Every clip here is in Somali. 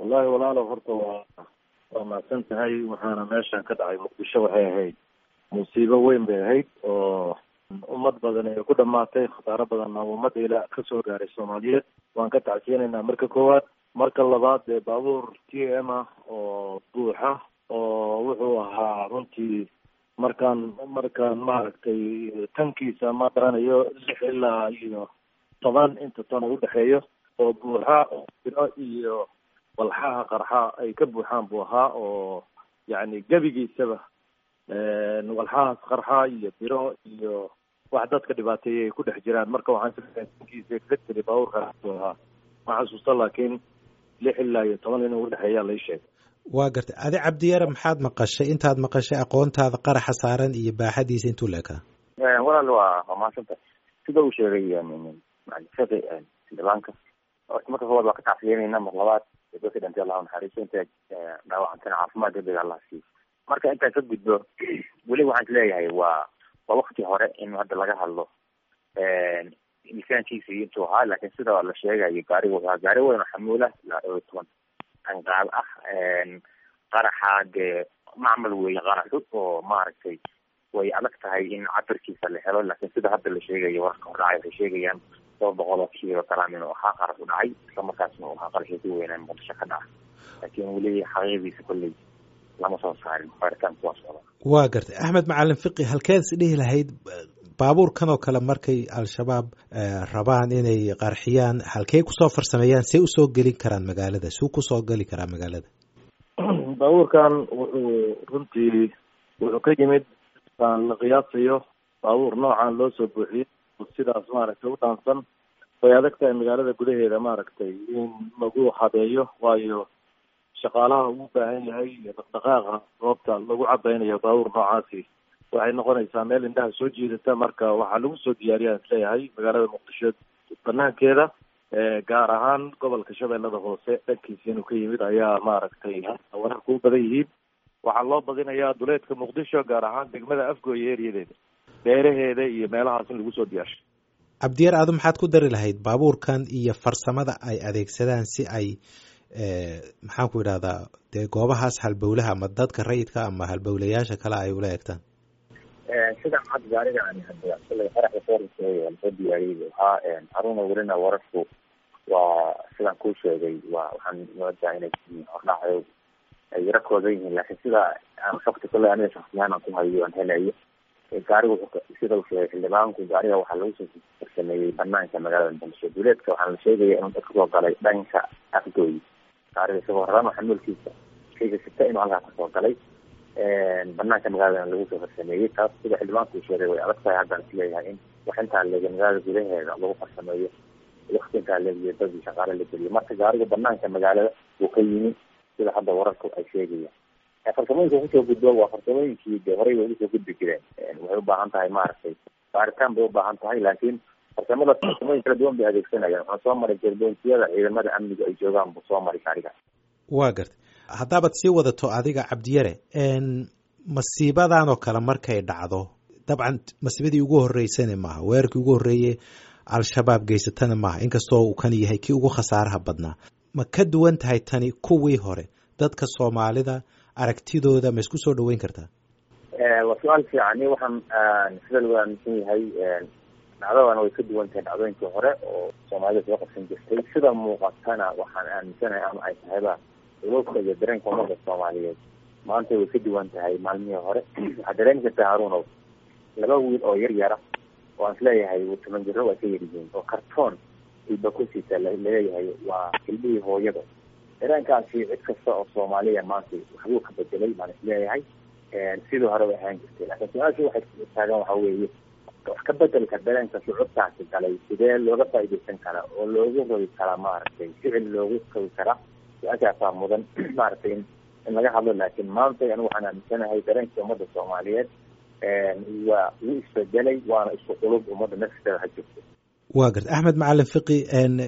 wallahi walaalo horta waa waa mahadsan tahay waxaana meeshan ka dhacay muqdisho waxay ahayd musiibo weyn bay ahayd oo ummad badan ay ku dhamaatay khasaaro badanna ummadda ilaa kasoo gaaray soomaaliyeed waan ka tacsiyanaynaa marka koowaad marka labaad dee baabuur t m ah oo buuxa oo wuxuu ahaa runtii markaan markaan maaragtay tankiisa ma garanayo lix ilaa iyo toban inta ton u dhexeeyo oo buuxa biro iyo walxaha qarxa ay ka buuxaan buu ahaa oo yacni gebigiisaba walxahaas qarxa iyo biro iyo wax dadka dhibaateeyay ay ku dhex jiraan marka waxaan tankiisa kaga tiri baabuurkaas buu ahaa ma xasuusta laakiin lix ilaa iyo toban inuu udhexeeyaa lai sheegay waa gartay adi cabdiyare maxaad maqashay intaad maqashay aqoontaada qaraxa saaran iyo baaxadiisa intuu leekaa walaal waa waa mahadsanta sida uu sheegay macalifada xildhibaanka horta marka koowaad waa ka tacsiyeynayna mar labaad dadka dhintay allah naxariiso inta dhaawacantana caafimaad degdeg allah siiyo marka intaan ka gudbo weli waxaan isleeyahay waa waa wakti hore in hadda laga hadlo miisaankiisa iyo intuu ahaa laakiin sida la sheegayo gaari waa gaari weyn oo xamuula ilaa dhowr iyo toban anqaab ah qaraxa dee macmal weeye qaraxu oo maaragtay way adag tahay in cabirkiisa la helo laakiin sida hadda la sheegayo wararka hordhacay waxay sheegayaan dhowr boqol oo kiilo garam inuu ahaa qarax u dhacay isla markaasna uu ahaa qaraxii ku weynaa muqdisho ka dhaca laakiin weli xaqiiqdiisa kolley lama soo saarin baaritaanku waa socda waa gartay axmed macalin fiqi halkeed is dhihi lahayd baabuurkan oo kale markay al-shabaab rabaan inay qarxiyaan halkey kusoo farsameeyaan see usoo gelin karaan magaalada suu kusoo geli karaa magaalada baabuurkan wuxuu runtii wuxuu ka yimid aan la qiyaasayo baabuur noocan loo soo buuxiyey sidaas maaragtay u dhaansan way adag tahay magaalada gudaheeda maaragtay in lagu habeeyo waayo shaqaalaha uu baahan yahay iyo dhaqdhaqaaqa goobta lagu cabaynayo baabuur noocaasi waxay noqonaysaa meel indhaha soo jiidata marka waxaa lagu soo diyaariyaan isleeyahay magaalada muqdisho banaankeeda gaar ahaan gobolka shabeellada hoose dhankiisa inuu ka yimid ayaa maaragtay wararka u badan yihiin waxaa loo badinayaa duleedka muqdisho gaar ahaan degmada afgooye eriyadeeda beeraheeda iyo meelahaas in lagu soo diyaarshay cabdiyar adu maxaad ku dari lahayd baabuurkan iyo farsamada ay adeegsadaan si ay maxaan ku idhahdaa dee goobahaas halbowlaha ama dadka rayidka ama halbowlayaasha kale ay ula eegtaan sida cad gaariga aan hadda shalay qaraxda foornka lasoo diyaariyey waxaa haruna welina wararku waa sidaan kuu sheegay waa waxaan moodaa inay hordhacayo ay yaro koodan yihiin laakiin sida aan xogta kale aniga shaksiyahaan aan ku hayo aan helayo gaariga wuxuu sida uu sheegay xildhibaanku gaariga waxaa lagu soo farsameeyey banaanka magaalada muqdisho duleedka waxaa la sheegaya inuu dadka soo galay dhanka afgooyi gaariga isagoo rarano xamuulkiisa shayga sita inuu halkaa kasoo galay banaanka magaaladana lagu soo farsameeyey taas sida xildhibaanku uu sheegay way adag tahay haddaan isleeyahay in wax intaa leega magaalada gudaheeda lagu farsameeyo wakti intaa leegiyo dadii shaqaale la geliyo marka gaariga banaanka magaalada uu ka yimi sida hadda wararku ay sheegayaan farsamooyinka kusoo gudbo waa farsamooyinkii de horey way usoo gudbi jireen waxay ubaahan tahay maaragtay baaritaan bay ubaahan tahay laakiin farsamada farsamooyin kala duwan bay adeegsanayaan waxaa soo maray jerboontiyada ciidamada amniga ay joogaan buu soo maray gaariga waa gartay haddaabaad sii wadato adiga cabdiyare masiibadan oo kale markay dhacdo dabcan masiibadii ugu horeysana maaha weerarkii ugu horreeyey al-shabaab geysatana maaha inkastoo uu kan yahay kii ugu khasaaraha badnaa ma ka duwan tahay tani kuwii hore dadka soomaalida aragtidooda ma isku soo dhaweyn kartaa waa su-aal fiican ni waxaan sida lagu aaminsan yahay dhacdadana way ka duwan tahay dhacdooyinkii hore oo soomaalida soo qabsan jirtay sida muuqatana waxaan aaminsanahay ama ay tahayba ulowka iyo dareenka umada soomaaliyeed maanta way ka duwan tahay maalmihii hore waxaa dareemi kartaa haruunow laba wiil oo yar yara oo aan isleeyahay toban jiro waa ka yaryihiin oo kartoon ilba ku siita laleeyahay waa ilmihii hooyada dareenkaasi cid kasta oo soomaaliya maanta waxbuu ka bedelay baan isleeyahay sidii hore way ahaan jirtay laakiin su-aasha waxay taagan waxa weeye wax ka bedelka dareenka shucubtaasi galay sidee looga faaidaysan karaa oo loogu rogi karaa maaragtay ficil loogu rogi karaa su-aashaasaa mudan maaragtay in in laga hadlo laakiin maanta anigu waxaan aaminsanahay dareenkii ummadda soomaaliyeed waa wuu isbedelay waana isku qulub ummadda nafsideeda ha jirto waa garta axmed macalin fiqi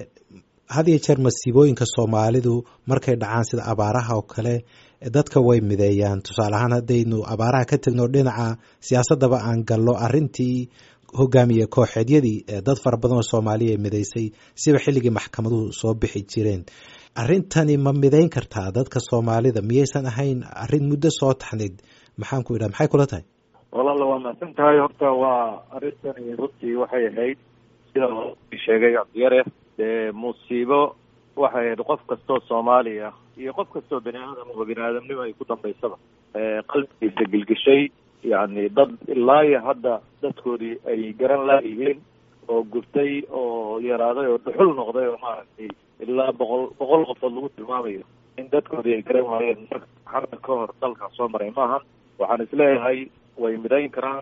had iyo jeer masiibooyinka soomaalidu markay dhacaan sida abaaraha oo kale dadka way mideeyaan tusaale ahaan haddaynu abaaraha ka tegno dhinaca siyaasadaba aan gallo arrintii hogaamiye kooxeedyadii dad fara badan oo soomaaliya mideysay siba xilligii maxkamaduhu soo bixi jireen arrintani ma midayn kartaa dadka soomaalida miyaysan ahayn arrin muddo soo taxnayd maxaan ku idhaha maxay kula tahay walaala waa mahadsan tahay horta waa arrintani runtii waxay ahayd sida sheegay cabdiyare dee musiibo waxay ahayd qof kastoo soomaaliya iyo qof kastoo bani aadam oo bani aadamnimo ay ku dambaysaba qalbigiisa gelgeshay yacni dad ilaa iyo hadda dadkoodii ay garan laayihiin oo gubtay oo yaraaday oo dhuxul noqday oo maaragtay ilaa boqol boqol qofood lagu tilmaamayo in dadkoodii ay garan waayeen marka hadda ka hor dalkan soo maray maahan waxaan isleeyahay way midayn karaan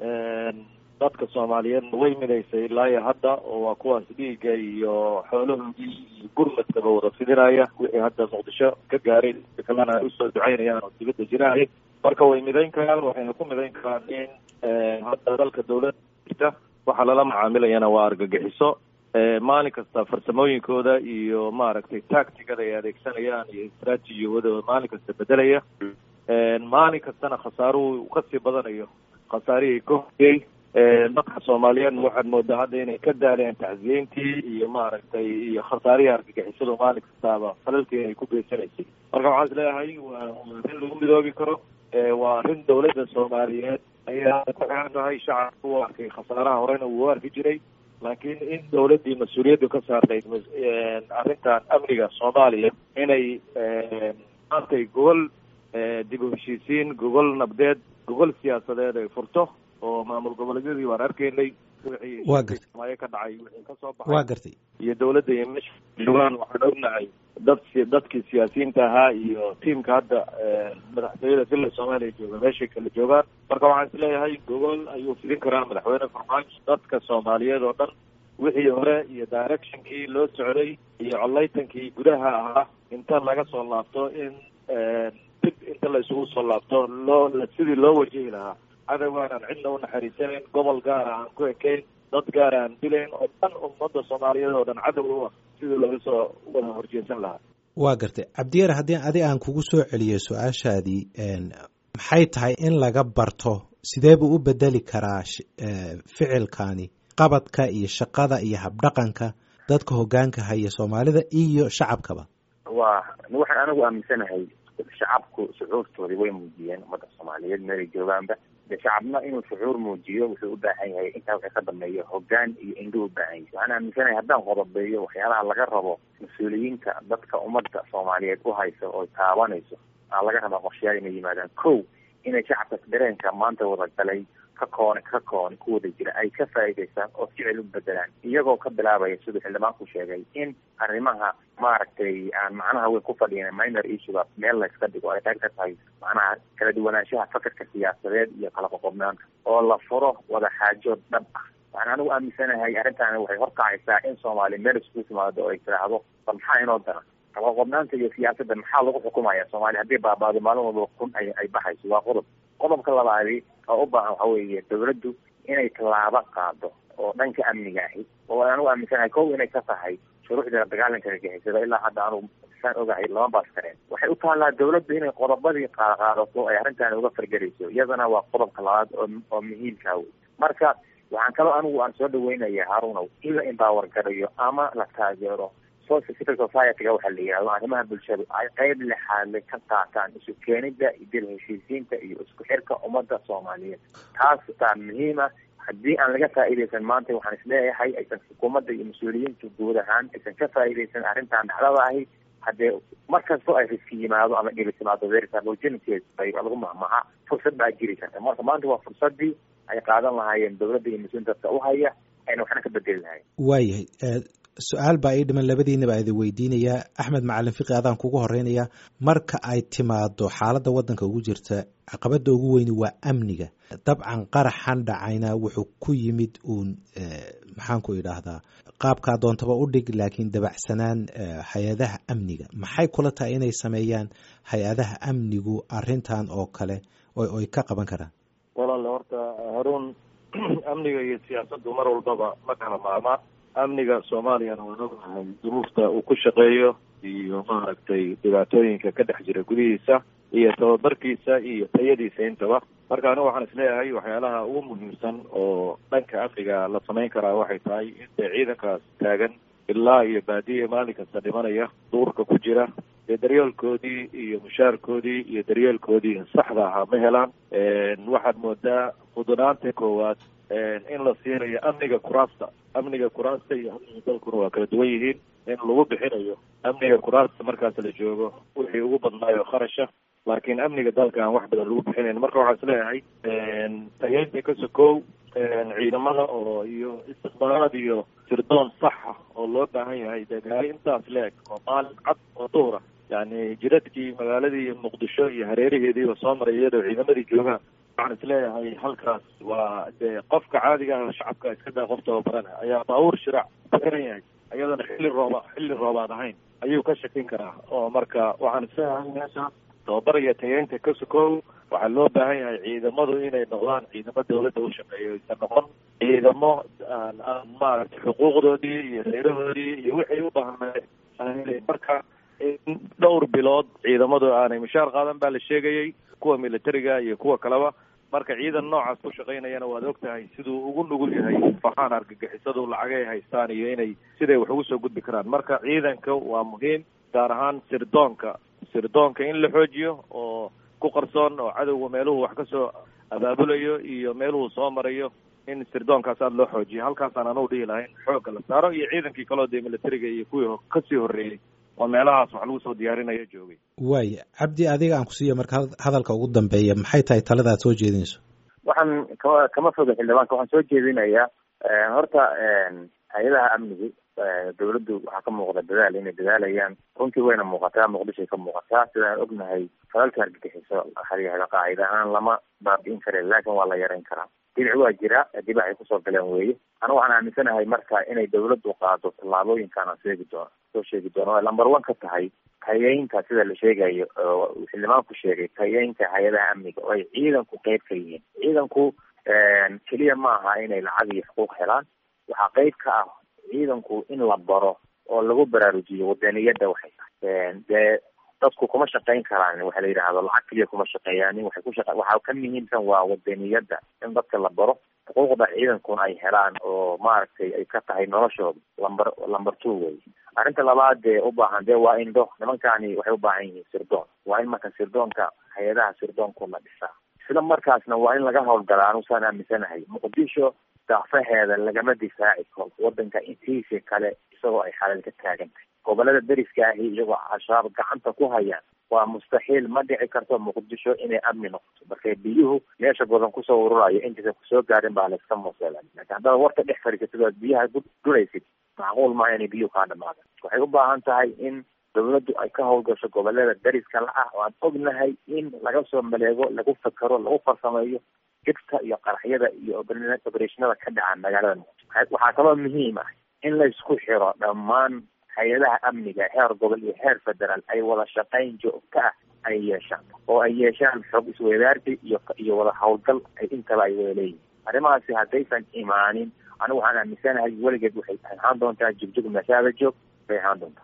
dadka soomaaliyeedna way midaysay ilaa iyo hadda oo waa kuwaas dhiigga iyo xoolahoodii iyo gurmadkaba wada fidinaya wixii hadda muqdisho ka gaaray kalena ay usoo ducaynayaan oo dibadda jiraaya marka way midayn karaan waxayna ku midayn karaan in hadda dalka dawladda jirta waxaa lala macaamilayana waa argagixiso maalin kasta farsamooyinkooda iyo maaragtay tactigada ay adeegsanayaan iyo istraatijiyawadooda maalin kasta bedelaya maalin kastana khasaaruhu kasii badanayo khasaarihii ka horiyey dadka soomaaliyeedna waxaad moodaa hadda inay ka daaleen tacsiyeyntii iyo maaragtay iyo khasaarihii argagixisadu maalin kastaaba falalkii ay ku geysanaysay marka waxaan isleeyahay waa arrin lagu midoobi karo waa arrin dawladda soomaaliyeed ayaa ku xiran tahay shacabka u arkay khasaaraha horena wuu arki jiray laakiin in dawladdii mas-uuliyaddu ka saarnayd arrintan amniga soomaaliya inay maantay gogol dib u heshiisiin gogol nabdeed gogol siyaasadeed ay furto oo maamul goboleedyadii waan arkaynay waa gartay maayo ka dhacay wixii ka soo baxay waa gartay iyo dawladda iyo meesha joogaan waxaan ognahay dad dadkii siyaasiyiinta ahaa iyo tiimka hadda madaxtooyada villa soomaaliya jooga meeshay kala joogaan marka waxaan isleeyahay gogol ayuu fidin karaa madaxweyne farmaajo dadka soomaaliyeed oo dhan wixii hore iyo directionkii loo socday iyo collaytankii gudaha ahaa inta laga soo laabto in dib inta la isugu soo laabto loo sidii loo wajihi lahaa cadowgaan aan cidna unaxariisanayn gobol gaara aan ku ekayn dad gaara aan dilayn oo dhan ummadda soomaaliyeed oo dhan cadow u ah sidii laga soo wada horjeesan lahaa waa gartay cabdiyar haddii adi aan kugu soo celiyo su-aashaadii maxay tahay in laga barto sidee buu u bedeli karaa ficilkani qabadka iyo shaqada iyo habdhaqanka dadka hoggaanka haya soomaalida iyo shacabkaba waa waxaan anigu aaminsanahay shacabku shucuurtoodii way muujiyeen ummadda soomaaliyeed meelay joogaanba de shacabna inuu shucuur muujiyo wuxuu u baahan yahay intaa waxay ka dambeeyo hoggaan iyo indhuu u baahan yahay waxaan aaminsanahay haddaan qodobeeyo waxyaalaha laga rabo mas-uuliyiinta dadka ummadda soomaaliyeed u haysa oo taabanayso aa laga rabaa qorshayaal inay yimaadaan kow inay shacabka dareenka maanta wada galay ka koone ka koone ku wada jira ay ka faa'iidaystaan oo ficil u bedelaan iyagoo ka bilaabaya siduu xildhibaanku sheegay in arrimaha maaragtay aan macnaha weyn ku fadhiyan minor issuega meel layska dhigo ay qayb ka tahay macnaha kala duwanaanshaha fakarka siyaasadeed iyo kala qoqobnaanta oo la furo wada xaajood dhab ah waxaan anigu aaminsanahay arrintaani waxay horkacaysaa in soomaaliya meel isku timaado oo ay tiraahdo bal maxaa inoo dara qalaqobnaanta iyo siyaasadda maxaa lagu xukumaya soomaaliya haddii baabaado maalin walba kun ay ay baxayso waa qodob qodobka labaadi oo u baahan waxa weeye dawladdu inay tallaabo qaado oo dhanka amniga ahi oo aan u aaminsanahay kow inay ka tahay shuruucda dagaalanka argixisada ilaa hadda aanu saan ogahay lama baas kareen waxay u taallaa dawladdu inay qodobadii qaadqaadato ay arrintan uga fargelayso iyadana waa qodobka labaad oo oo muhiimka wey marka waxaan kaloo anigu aan soo dhaweynaya harunow in la empower garayo ama la taageero civil society-ga waxaa la yihahdo arrimaha bulshadu ay qeyb lexaadle ka qaataan isu keenida dil heshiisiinta iyo isku xirka ummadda soomaaliyeed taas taa muhiima haddii aan laga faa'iidaysan maanta waxaan isleeyahay aysan xukuumadda iyo mas-uuliyiintu guud ahaan aysan ka faa'iidaysan arrintan dhacdada ahi haddee mar kastoo ay riski yimaado ama dhili timaado versamogenesis bay lagu mahmaha fursad baa jiri karta marka maanta waa fursadii ay qaadan lahaayeen dawladda iyo mas-uuliin dadka u haya ayna waxna ka bedeli lahayen waayahay su-aal baa ii dhiman labadiinaba idin weydiinayaa axmed macalin fiqi adaan kugu horeynayaa marka ay timaado xaaladda waddanka ugu jirta caqabadda ugu weyni waa amniga dabcan qaraxan dhacayna wuxuu ku yimid uun maxaan ku idhaahdaa qaabkaa doontaba u dhig laakiin dabacsanaan hay-adaha amniga maxay kula tahay inay sameeyaan hay-adaha amnigu arrintan oo kale oy ka qaban karaan walaale horta haruun amniga iyo siyaasaddu mar walbaba ma kala maarmaan amniga soomaaliyana waan ognahay duruufta uu ku shaqeeyo iyo maaragtay dhibaatooyinka ka dhex jira gudihiisa iyo tababarkiisa iyo tayadiisa intaba marka anigu waxaan isleeyahay waxyaalaha ugu muhiimsan oo dhanka amniga la samayn karaa waxay tahay in dee ciidankaas taagan ilaa iyo baadiya maalin kasta dhimanaya duurka ku jira dee daryeelkoodii iyo mushaarkoodii iyo daryeelkoodii saxda ahaa ma helaan waxaad moodaa mudunaanta koowaad in la siinayo amniga kuraasta amniga kuraasta iyo amniga dalkuna waa kala duwan yihiin in lagu bixinayo amniga kuraasta markaas la joogo wixii ugu badnaayo kharasha laakiin amniga dalka aan wax badan lagu bixinayn marka waxaa is leeyahay tageynta ka sokow ciidamada oo iyo istiqbaalaad iyo sirdoon saxa oo loo baahan yahay dee gaari intaas leeg oo maalin cad oo duhra yani jiradkii magaaladii muqdisho iyo hareeraheediiba soo maray iyadoo ciidamadii joogaan waxaan is leeyahay halkaas waa dee qofka caadiga ah shacabka iska daa qof tababarana ayaa baabuur shiraac ku xiran yahay iyadana xilli rooba xilli roobaad ahayn ayuu ka shakin karaa oo marka waxaan is leeyahay meeshaas tababar iyo tageynta ka sokow waxaa loo baahan yahay ciidamadu inay noqdaan ciidamo dawladda u shaqeeyo aysan noqon ciidamo aan aan maaragtay xuquuqdoodii iyo reerahoodii iyo wixii u baahnay marka in dhowr bilood ciidamadu aanay mushaar qaadan baa la sheegayay kuwa militariga iyo kuwa kaleba marka ciidan noocaas ku shaqaynayana waad og tahay siduu ugu nugul yahay faxaan argagixisadu lacagay haystaan iyo inay siday wax ugu soo gudbi karaan marka ciidanka waa muhiim gaar ahaan sirdoonka sirdoonka in la xoojiyo oo ku qarsoon oo cadowga meeluhu wax kasoo abaabulayo iyo meeluhu soo marayo in sirdoonkaas aada loo xoojiyo halkaasaan anugu dhihi lahayn xoogga la saaro iyo ciidankii kaloo dee militariga iyo kuwii kasii horreeyey oo meelahaas wax lagu soo diyaarinaya joogay waaya cabdi adiga aan kusiiya marka hadalka ugu dambeeya maxay tahay talada aad soo jeedinayso waxaan kama kama foga xildhibaanka waxaan soo jeedinayaa horta hay-adaha amnigu dawladdu waxaa ka muuqda dadaal inay dadaalayaan runtii wayna muuqataa muqdishoay ka muuqataa sidaan ognahay falalka argagixiso xaryahda qaacida ahaan lama baabi'in kare laakin waa la yarayn karaa dinac waa jira dibac ay kusoo galeen weeye anu waxaan aaminsanahay marka inay dawladdu qaado tallaabooyinkaan aan sheegi doono soo sheegi doono ay lamber one ka tahay tayeynta sida la sheegayo oo xildhibaanku sheegay tayeynta hay-adaha amniga oo ay ciidanku qeyb ka yihiin ciidanku keliya ma aha inay lacag iyo xuquuq helaan waxaa qeyb ka ah ciidanku in la baro oo lagu baraarujiyo wadaniyadda waxay tahay dee dadku kuma shaqayn karaan waxa la yidhaahdo lacag keliya kuma shaqeeyaan waxay ku shaqa waxaa ka muhiimsan waa wadaniyadda in dadka la baro xuquuqda ciidankuna ay helaan oo maaragtay ay ka tahay noloshooda lamber lamber two wey arrinta labaad dee u baahan dee waa indho nimankani waxay u baahan yihiin sirdoon waa in marka sirdoonka hay-adaha sirdoonku la dhisaa isla markaasna waa in laga howlgalaa anusaan aaminsanahay muqdisho daafaheeda lagama difaaci karo wadanka intiisa kale isagoo ay xalal ka taagan tahay gobolada deriska ahi iyagoo al-shabaab gacanta ku hayaan waa mustaxiil ma dhici karto muqdisho inay amni noqoto marka biyuhu meesha badan kusoo ururayo intaysan kusoo gaarin baa layska museela lakin haddaad warka dhex fadhiisatid oad biyaha guraysid macquul maaha inay biyuhu kaa dhamaadaan waxay u baahan tahay in dawladdu ay ka howlgasho gobolada deriska la ah oo aan ognahay in laga soo maleego lagu fakero lagu farsameeyo jidka iyo qaraxyada iyo obereshinada ka dhacaan magaalada muqdisho waxaa kaloo muhiim ah in laysku xiro dhammaan hay-adaha amniga heer gobol iyo heer federaal ay wada shaqayn joogto ah ay yeeshaan oo ay yeeshaan xog isweydaarsi iyo iyo wada howlgal ay intaba ay wada leeyihin arrimahaasi haddaysan imaanin anigu waxaan aaminsanahay weligeed waxay ahaan doontaa jugjug mashaada joog bay ahaan doontaa